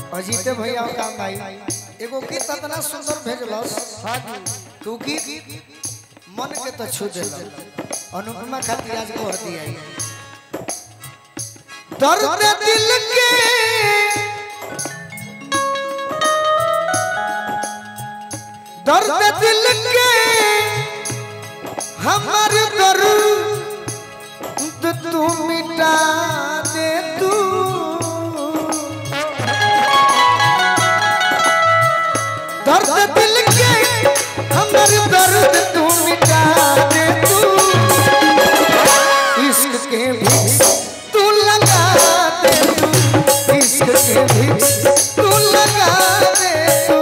अजीते भैया और काम भाई एगो गीत इतना सुंदर भेजलस हाँ जी तू गीत मन के तो छू देल अनुपमा खातिर आज कर दिया है। दर्द दिल के दर्द दिल के हमार दर्द तू मिटा दे तू दर्द दिल के हमर दर्द तू मिटा दे तू इश्क के भी तू लगा दे तू इश्क के भी तू लगा दे तू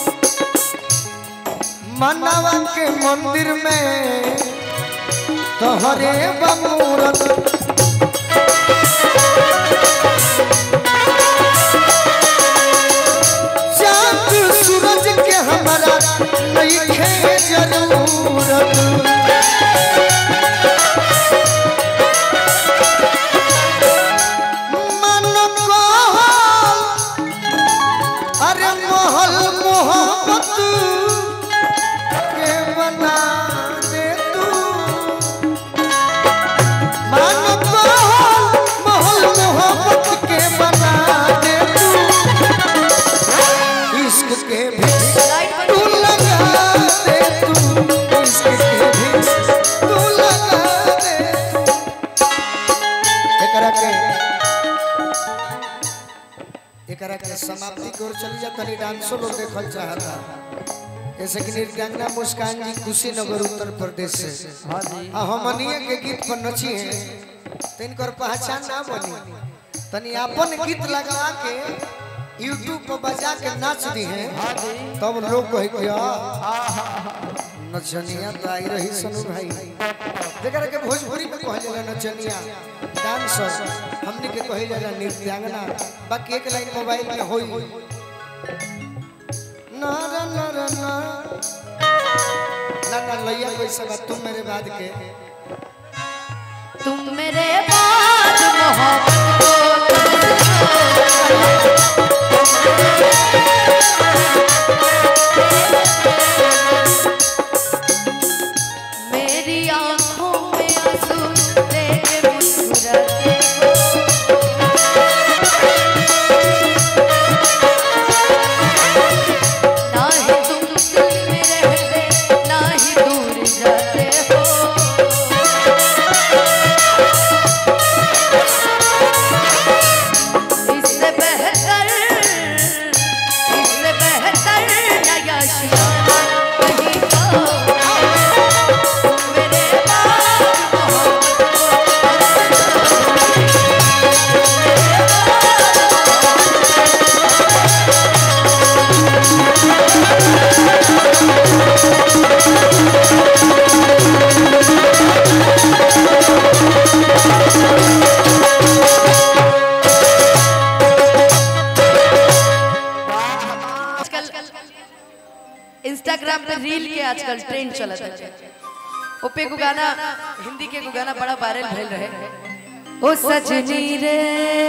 मनवा के मंदिर में तोहरे बमूरत चांद सूरज के हमारा नहीं खे जरूरत मन कहल, अरे महल मोहब्बत के बना दे तू मन कहल, महल मोहब्बत के बना दे तू इश्क के भी तू लगा दे तू इश्क के भी तू लगा दे तू एकरा के एकरा के समाप्ति की ओर चली जा तनी डांसो लोग देखल चाहता जैसे कि नृत्यांगना मुस्कान जी कुशीनगर उत्तर प्रदेश से हाँ जी आ हमनिए के गीत पर नची है तो इनकर पहचान ना बनी तनी अपन गीत लगा के यूट्यूब पर बजा के नाच दी है हाँ जी तब लोग कहे कि "आ, नचनिया तो आई रही सनु भाई जेकरा के भोजपुरी में कहल जाला नचनिया डांसर हमनी के कहल जाला नृत्यांगना बाकी एक लाइन मोबाइल में होई ना ना ना ना ना ना ना लैया कैसे बा तुम मेरे बाद के तुम मेरे बाद मोहब्बत मेरी आंखों में आंसू देख मुस्कुराते हो ना ही तुम दिल में रहते ना ही दूर जाते हो इससे बेहतर इससे बेहतर नया शियाना कहीं तो तुम मेरे बाद मोहब्बत आजकल इंस्टाग्राम पे रील के आजकल ट्रेंड चलत है ओपे को गाना हिंदी के को गाना बड़ा वायरल भेल रहे ओ सजनी रे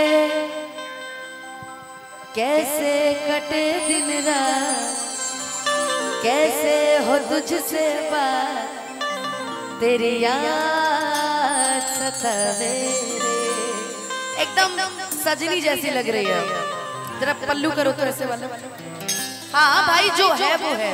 कैसे कटे दिन रात कैसे हो तुझसे बात तेरी याद सतावे रे एकदम सजनी जैसी लग रही है जरा पल्लू करो तो ऐसे वाला हाँ भाई जो है वो है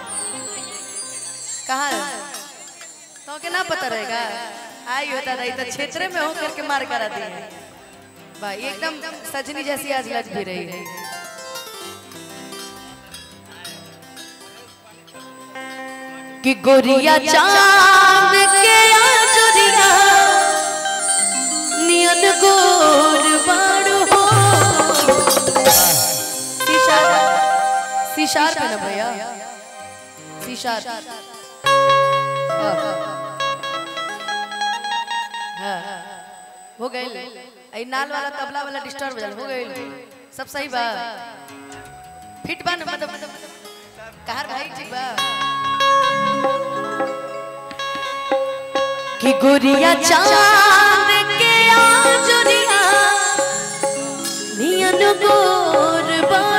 कहाँ है तो के ना पता रहेगा आई होता रही तो क्षेत्र में हो करके मार करा दी है भाई एकदम सजनी जैसी आज लग भी रही है कि गोरिया चांद के आजुरिया नियन गोर बाड़ू हो सीशार सीशार पे ना भैया सीशार हाँ, हाँ, हाँ। हो गए आई नाल वाला तबला वाला डिस्टर्ब हो जाल हो गए सब सही बा फिट बा ना मतलब कहार भाई ठीक बा कि गुरिया चांद के आजुरिया नियन गोर बा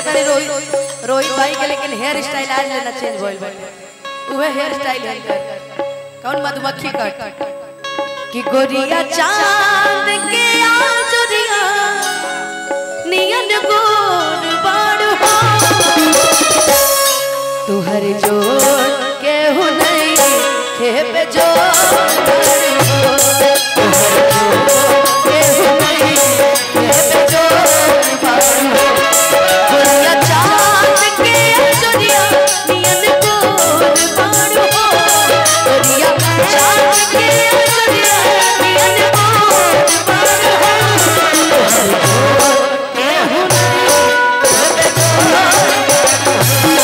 देखता नहीं रोहित रोहित भाई के लेकिन हेयर स्टाइल आज लेना चेंज भइल बाटे उहे हेयर स्टाइल है इनकर कौन मधुमक्खी कट कि गोरिया चांद के आजुरिया नियन गोर बाड़ हो तुहर जोड़ के हो नहीं खेप जोड़ हो तुहर जोड़ के हो नहीं खेप जोड़ बाड़ हो गोरिया चांद के आजुरिया नियन गोर बाड़ हो गोरिया चांद के आजुरिया नियन गोर बाड़ हो तुहर जोड़ के हो नहीं खेप जोड़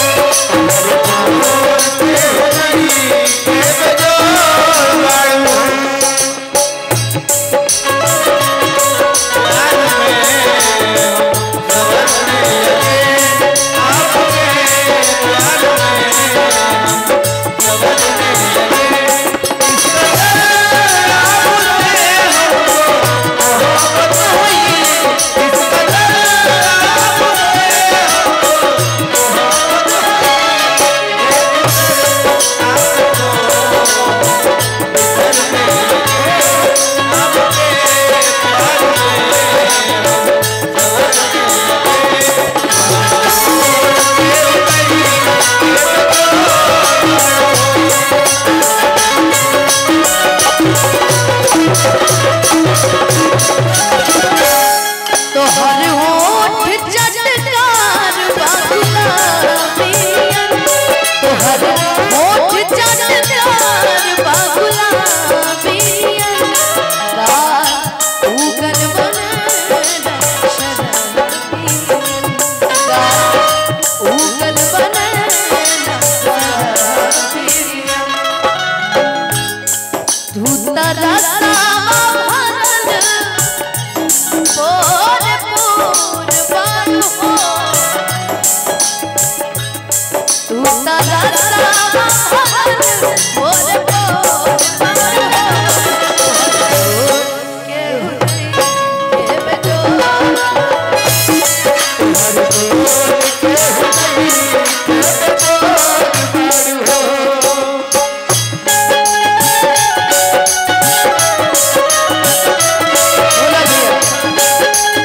तोहर होठ चटकार बाबुला पियन तोहर होठ चटकार बाबुला पियन का उगल बन का उगल बन धूता रसा भरल पोर पोर बान हो तू तारा सावन पोर पोर बान हो के हुई के बजो बोला दिया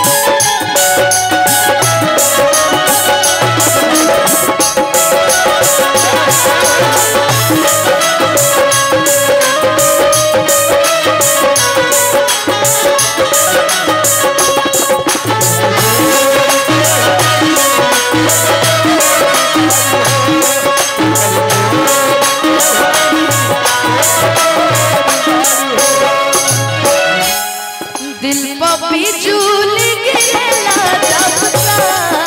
दिल पपी झूल गिरला जब सा